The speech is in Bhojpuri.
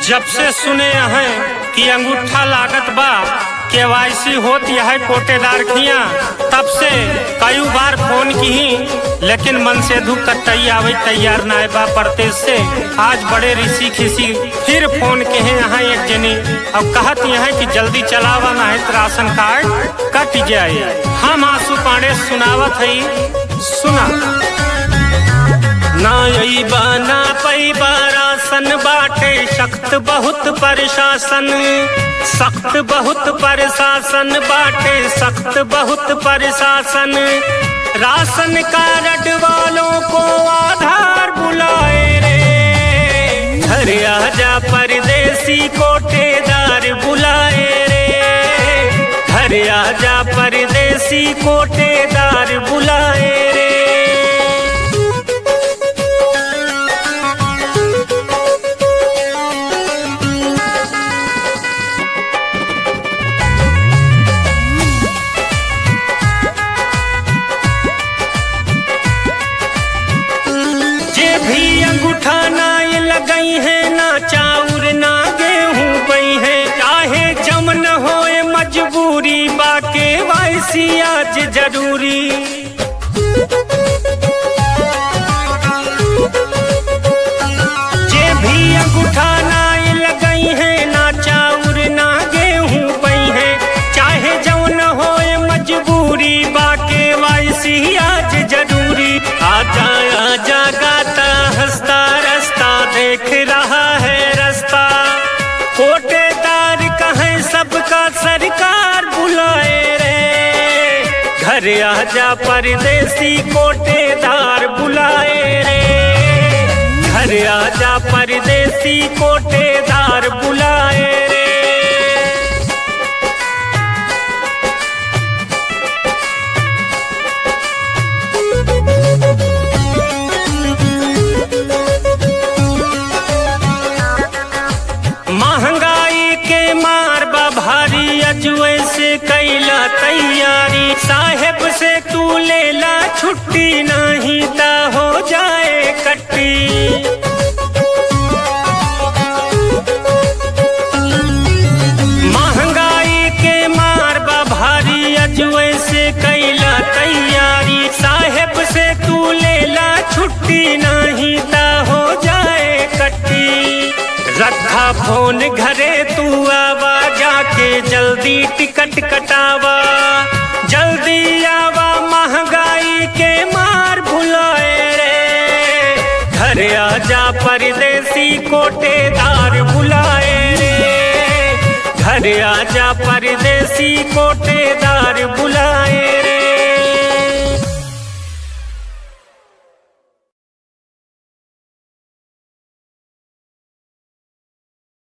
जब से सुने हैं कि अंगूठा लागत बा केवाईसी होत है पोटेदार खिया तब से कई बार फोन की ही लेकिन मन से धू कतई आवे तैयार ना बा परदेश से आज बड़े ऋषि खिसी फिर फोन के हैं यहाँ एक जनी अब कहत यहाँ कि जल्दी चलावा ना है तो राशन कार्ड कट जाए हम आंसू पांडे सुनावत है सुना ना अइबा ना पैबा रासन बाटे सख्त बहुत प्रशासन सख्त बहुत प्रशासन बाटे सख्त बहुत प्रशासन राशन कार्ड वालों को आधार बुलाए रे घर आजा परदेसी कोटेदार बुलाए रे घर आजा परदेसी कोटेदार बुलाए रे जे भी अंगूठा ना ये लगई है ना चाउर ना गेहूं बई है चाहे जमन होए मजबूरी बाके वाइसी आज जरूरी जे भी अंगूठा ना ये लगई है ना चाउर ना गेहूं बई है चाहे जौन होए मजबूरी बाके वाइसी आज जरूरी आजा आजा गाता हंसता रास्ता देख रहा है रास्ता कोटेदार कहे सबका सरकार बुलाए रे घर आजा परदेसी कोटेदार बुलाए रे घर आजा परदेसी कोटेदार बुलाए रे महंगाई के मार बा भारी अजुए से कैला तैयारी साहेब से तू लेला छुट्टी नहीं ता हो जाए कट्टी महंगाई के मार बा भारी अजुए से कैला तैयारी साहेब से तू लेला छुट्टी नहीं ता हो जाए कट्टी रखा फोन घरे तू आवा जाके जल्दी टिकट कटावा जल्दी आवा महंगाई के मार भुलाए रे घर आजा परदेसी कोटेदार बुलाए रे घर आजा परदेसी कोटेदार बुलाए रे